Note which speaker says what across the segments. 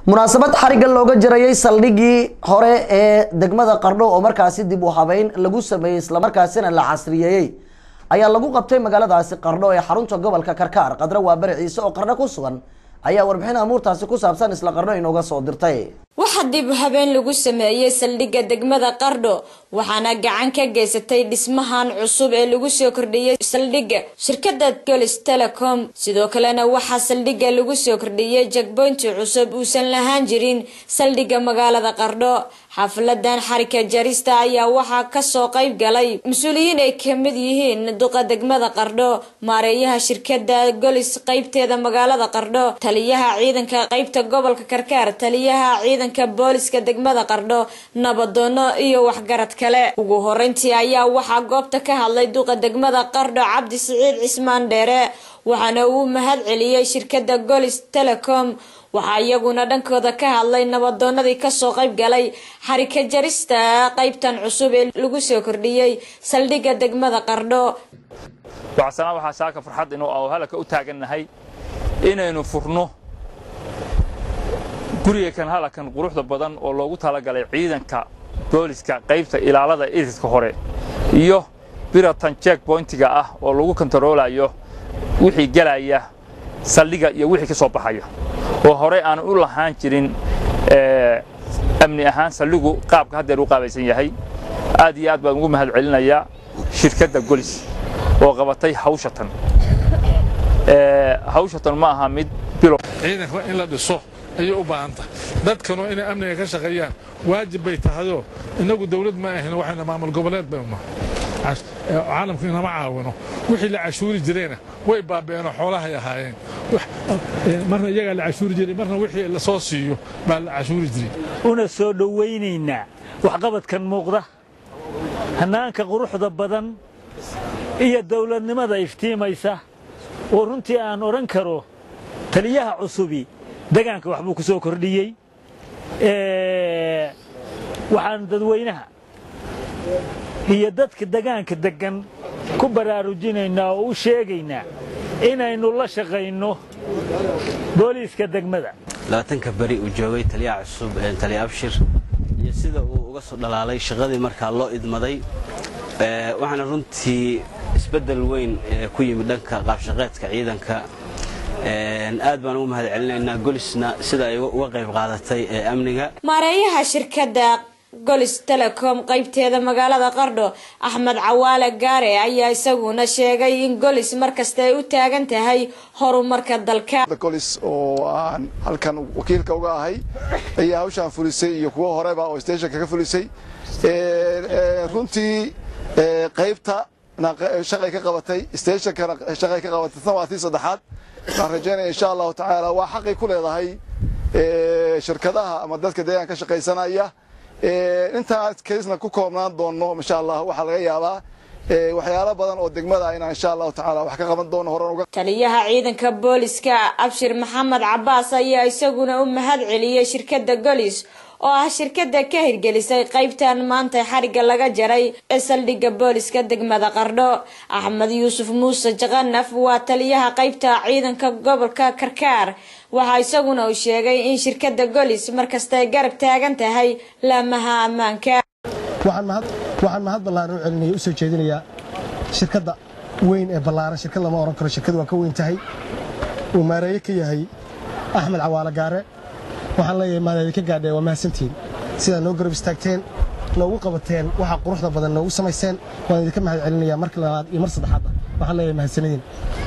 Speaker 1: munaasabad xariga looga jarayay saldhigii hore ee degmada qardho oo markaasi dib u habeyn lagu sameeyey islamarkaasina la casriyeeyey ayaa lagu qabtay magaaladaasi qardho ee xarunta gobolka karkaar qadre waa bari ciise oo qardho ku sugan ayaa warbixin amuurtaasi ku saabsan isla qardho inooga soo dirtay
Speaker 2: waxaa dib habeen lagu sameeyey saldhigga degmada qardho waxaana gacan ka geysatay dhismahan cusub ee lagu soo kordhiyey saldhigga shirkada golis telecom sidoo kalena waxaa saldhigga lagu soo kordhiyey jagboynti cusub uusan lahaan jirin saldhigga magaalada qardho xaafaladan xarika jarista ayaa waxaa kasoo qayb galay mas-uuliyiin ay kamid yihiin duqa degmada qardho maareeyaha shirkada golis qeybteeda magaalada qardho taliyaha ciidanka qeybta gobolka karkaar taliyaha ciidanka booliska degmada qardho nabadoono iyo waxgarad kale ugu horeyntii ayaa waxaa goobta ka hadlay duqa degmada qardho cabdi siciid cismaan dheere waxaana uu mahad celiyey shirkada golis telecom waxaa iyaguna dhankooda ka hadlay nabadoonadii kasoo qayb galay xarika jarista qeybtan cusub ee lagu soo kordhiyey saldhigga degmada qardho
Speaker 3: waxasana waxaa saaka farxad inuu halaka u taagannahay inaynu furno guriga kan halakan quruxda badan oo loogu talagalay ciidanka booliska qaybta ilaalada iridka hore iyo biratan jek boyntiga ah oo lagu kontaroolayo wixii gelaya saldhiga iyo wixii ka soo baxaya oo horey aan u lahaan jirin amni ahaan saldhigu qaabka haddeer u qaabaysan yahay aad iyo aad baan ugu mahad celinayaa shirkadda golis oo qabatay hawshatan hawshatan ma aha mid bilo
Speaker 4: ciidanka in la dhiso ayay u baahan tahay dadkanu inay amniga ka shaqeeyaan waajib bay tahayoo innagu dawlad ma ahin waxayna maamul goboleed baynu caalamku inama caawino wixii la cashuuri jirayna way baabeenoo xoolahay ahaayeen marna iyagaa la cashuuri jiray marna wixii la soo siiyo baa la cashuuri jiray
Speaker 5: una soo dhowaynaynaa waxqabadkan muuqda hannaanka quruxda badan iyo dawladnimada iftiimaysa oo runtii aan odhan karo taliyaha cusubi degaanka waxbuu ku soo kordhiyey waxaan dadweynaha iyo dadka degaanka deggan ku baraarujinaynaa oo u sheegaynaa inaynu la shaqayno booliiska degmada
Speaker 6: labaatanka beri uu joogay taliyaha cusub taliya abshir iyo sida uu uga soo dhalaalay shaqadii markaa loo idmaday waxaana runtii isbeddel weyn ku yimid dhanka qaabshaqeedka ciidanka aad baan ugu mahad celinaynaa golisna sida ay uga qayb qaadatay ee amniga
Speaker 2: maareeyaha shirkadda golis telecom qeybteeda magaalada qardho axmed cawaale gaare ayaa isaguna sheegay in golis markasta ay u taagan tahay horumarka dalka
Speaker 7: golis oo aan halkan wakiilka uga ahay ayaa hawshaan fulisay iyo kuwo horeba oo stationka ka fulisay runtii qaybta shaqay ka qabatay stationkana shaqay ka qabatay tan waa tii saddexaad waxaan rajaynaya insha allahu tacaala waa xaqay ku leedahay shirkadaha ama dadka deegaanka ka shaqaysanaya intaas kaysna ku koobnaan doono insha allah waxaa laga yaabaa waxyaalo badan oo degmada inaan insha allahu tacaala wax ka qaban doono horan uga
Speaker 2: taliyaha ciidanka booliska abshir maxamed cabaas ayaa isaguna u mahad celiyey shirkadda golis oo ah shirkada ka hirgelisay qaybtan maanta xariga laga jaray ee saldhigga booliska degmada qardho axmed yuusuf muuse jaqanaf waa taliyaha qaybta ciidanka gobolka karkaar waxaa isaguna uu sheegay in shirkada golis markasta ay garab taagan tahay laamaha ammaanka
Speaker 8: waxaan mahad ballaaran u celinaya u soo jeedinayaa shirkadda weyn ee ballaaran shirkad lama ohan karo shirkad waa ka weyn tahay uu maareeye ka yahay axmed cawaale gaare waxaan leeyahay maadaadi ka gaadhee waa mahadsantihiin sidaa noo garab istaagteen noogu qabateen waxaa quruxda badan noogu samayseen waan idinka mahad celinayaa marka labaad iyo mar saddexaad ah waxaan leeyahay mahadsanadiin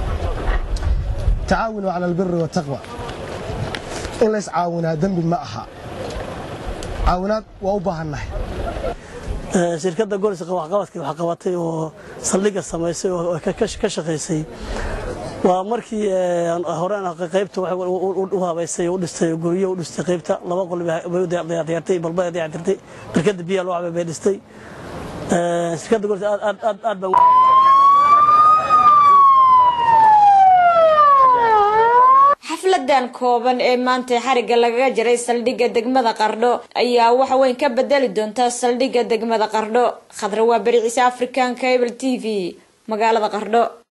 Speaker 8: tacaawinuu cala albiri wataqwa in lays caawinaa dembi ma aha caawinaad waa u baahannahay
Speaker 9: shirkadda goliska waxqabadkii wax qabatay oo saldhigga samaysay oo ka shaqaysay waa markii hore qaybta u habaysay u dhistay guryo u dhistay qaybta laba qol bay u dayactirtay balba ay dayactirtay barkada biyaha loo cabay bay dhistay shirkadda golis aad aad baan
Speaker 2: xafladan kooban ee maanta xariga lagaga jaray saldhigga degmada qardho ayaa wax weyn ka bedeli doonta saldhigga degmada qardho khadra waa beri ciise african cable t v magaalada qardho